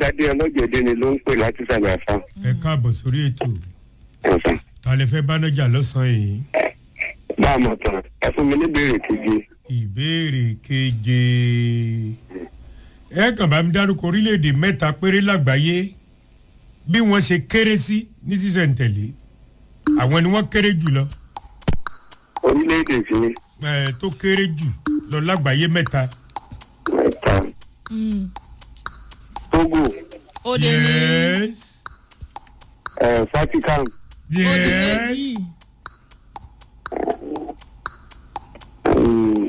ọlọ́dàdé ọlọ́jẹ̀dẹ́ ni ló ń pè láti sàlẹ̀ àfa ẹ káàbọ̀ sórí ètò ọ̀sán. ta lè fẹ́ bánájà lọ́sàn-án yìí bá a mọ̀ tán ẹ fún mi ní ìbéèrè keje ìbéèrè keje ẹ kàn bá mi dárúkọ orílẹ̀-èdè mẹ́ta péré lágbàáyé bí wọ́n ṣe kéré sí ní sísẹ̀ntẹ̀lé àwọn ni wọ́n kéré jù lọ orílẹ̀-èdè sí ẹ tó kéré jù lọ lágbàáyé mẹ́ta. mẹ́ta togo ó lè ní yes eh, vatican ó di méjì yes mm,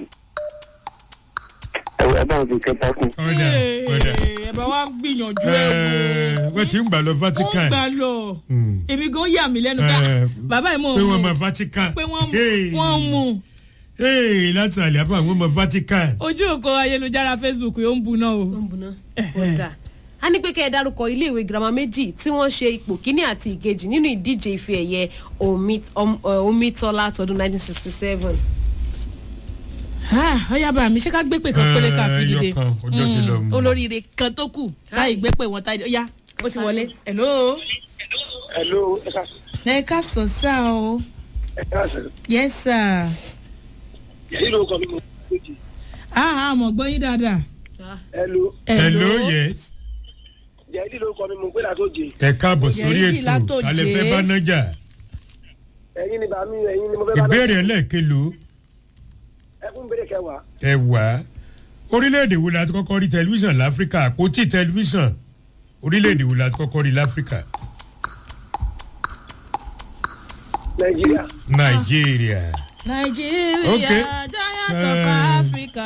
ẹ ẹ bá wọn fi kẹta kù ọ̀dà ọ̀dà ẹ bá wa gbìyànjú ẹ ẹ wọ́n ti ń gbà lọ wò ó vatican gbà lọ Mm. èmi gan yà mí lẹ́nu ká Eh, bàbá yìí mọ̀ pé wọ́n ọ́n mọ vatican pé wọ́n Hey. wọ́n mú Hey, láti àlẹ́ àfọ àwọn ọmọ vatican. ojú òkò ayélujára facebook yóò ń bu náà o. ó ń buná ó dà a ní pé kẹ́ ẹ dárúkọ iléèwé girama méjì tí wọ́n ṣe ipò kíní àti ìkejì nínú ìdíje ife ẹ̀yẹ Omi- Om- eh, omitola tọdún 1967. ọyá bá mi ṣé ká gbé pè kan péré ká fi Eh, dìde ẹyọkan, ọjọ́ ti lọ. Mm, olóríire kan tó kù táyì gbé pè wọn táyì ọyá ó ti wọlé hello. hello ẹ ká ẹ ká sọ sá o ẹ ká sọ yes sir yìí ló kọ mi mọ méjì ah ah mo gbọ́ yín dáadáa. hello hello yes yìí ló kọ mi mọ pé látó jẹ ẹ káàbọ̀ sórí Yẹ̀yí ètò látòjé. ta lè fẹ́ bánájà ẹyin ni bàmí ẹyin ni mo fẹ́ bá ìbéèrè ẹlẹ́ẹ̀kẹlò ẹ fún ìbéèrè kẹwàá ẹ wá orílẹ̀-èdè wo la ti kọ́kọ́ rí tẹlifíṣàn láfíríkà àpótí tẹlifíṣàn orílẹ̀-èdè wo la ti kọ́kọ́ rí láfíríkà nàìjíríà nàìjíríà nàìjíríà Okay. giant of Eh, africa.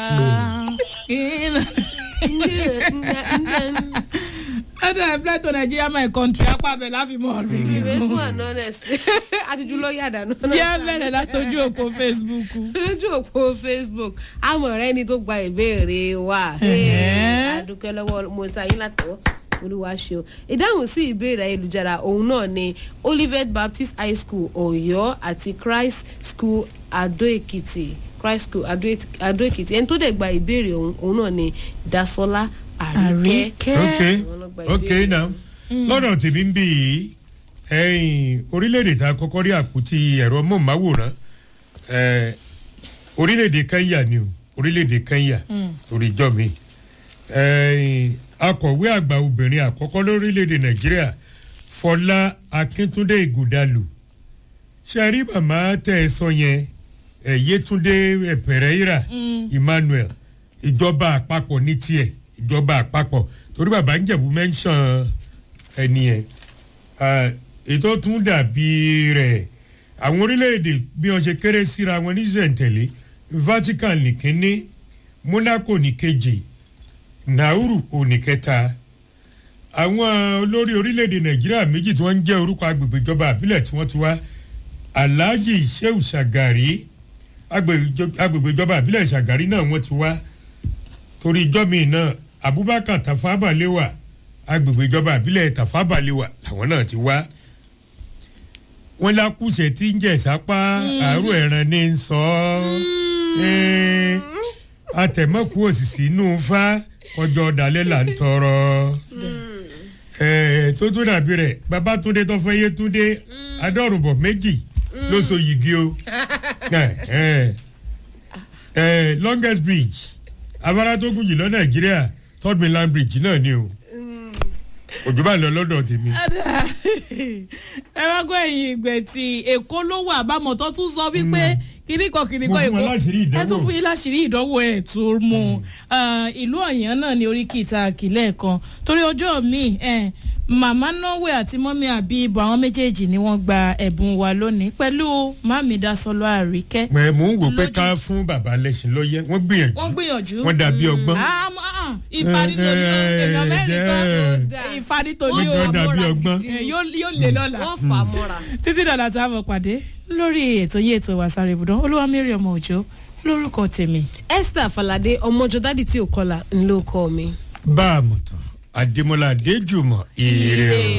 ọdọ ẹ play to nigeria my country apá bẹ láfi mọ ọdún ìwé gígùn. fún àná nẹ̀sì àtijú ló yàdá náà. díẹ̀ bẹ̀rẹ̀ látọjú òpó facebook. lójú òpó facebook àmọ̀ rẹ ni tó gba ìbéèrè wa Ẹ̀hẹ́. adúpẹ́ lọ́wọ́ mọ̀ọ́sá yín látọ̀ olúwa ṣe o ìdáhùn sí ìbéèrè ayélujára òun náà ni olivet baptist high school ọ̀yọ́ àti christ school adó-èkìtì christ school Adó- adó-èkìtì ẹni tó dẹ̀ gba ìbéèrè òun òun náà ni dasola àríkẹ́ àríkẹ́. ok Àwọn ló gba ok ìbéèrè. now lọ́dọ̀ tèmi ń bì í ẹ̀yìn orílẹ̀-èdè tá a kọ́kọ́ rí àpótí ẹ̀rọ mọ̀máwòrán eh, orílẹ̀-èdè kenya ni o orílẹ̀-èdè kenya torí ìjọ mi ẹ̀yìn akọ̀wé àgbà obìnrin àkọ́kọ́ lórílẹ̀-èdè nàìjíríà fọlá akíntúndé ìgùdàlù ṣe rí màmá tẹ́ ẹ sọ yẹn ẹ̀ yétúndé ẹ̀ pẹ̀rẹ́yìrà emmanuel ìjọba àpapọ̀ ní tiẹ̀ ìjọba àpapọ̀ torí bàbá ń jẹ̀bú mẹ́ńsàn ẹni ẹ̀ ètò tún dàbí rẹ̀ àwọn orílẹ̀-èdè bí wọ́n ṣe kéré síra wọn ní zẹ̀ǹtẹ̀lé vatican ní kínní monaco ní kejì nauru òní kẹta àwọn olórí orílẹ̀-èdè nàìjíríà méjì tí wọ́n ń jẹ́ orúkọ agbègbè ìjọba àbílẹ̀ tí wọ́n ti wá alhaji sheu shagari agbègbè ìjọba àbílẹ̀ shagari náà wọ́n ti wá torí ijọ́ mi náà abubakar tafa balewa agbègbè ìjọba àbílẹ̀ tafa balewa làwọn náà ti wá wọn lákùsẹ̀ tí ń jẹ̀ sápá àárò ẹ̀ràn ní ń sọ ọ́ atẹ̀mọ́kù òsìsì inú fa ọjọ́ ọ̀dàlẹ̀ là ń tọrọ tó tún dàbí rẹ̀ babatunde tó fẹ́ yétúndé adọ́rùnbọ̀ méjì ló so yìgì o longest bridge afárá tó gùn jù lọ nàìjíríà third mainland bridge náà ni o òjò bá lọ lọ́dọ̀ tèmi. ẹ wá gbọ́ ẹ̀yìn ìgbẹ́ tí èkó ló wà bámọ̀ tó tún sọ wípé kìnnìkan kìnnìkan Mo fún wọn láṣìírí ìdánwò. ẹ tún fún yín láṣìírí ìdánwò ẹ̀ tó mú ìlú ọ̀yàn náà ní orí kìta àkìlẹ̀ kan torí ọjọ́ mi màmá norway àti mọ́mí àbíbọ̀ àwọn méjèèjì ni wọ́n gba ẹ̀bùn wa lónìí pẹ̀lú mami dasọlọ àríkẹ́. mẹ mò ń wò pé Lójú- ká fún bàbá lẹ́sìn lọ́yẹ́ wọ́n gbìyànjú wọ́n gbìyànjú. wọ́n dàbí ọgbọ́n. ìfàdí tó ní èèyàn mẹ́rin kan Eh, ìfàdí tó ní Wọ́n o Wọ́n dàbí ọgbọ́n. Eh, yóò yóò lè lọ́la wọ́n fà á mọ́ra. títí dàda tá a mọ̀ pàdé lórí ètò yìí ètò ìwà sáré ibùdó olúwa mary ọmọ òjò lórúkọ tèmi. esther falade ọmọjọ dádì tí ò kọlà ńlọkọ mi. bá a mọ̀ tán adémọlá adéjùmọ̀ ire o.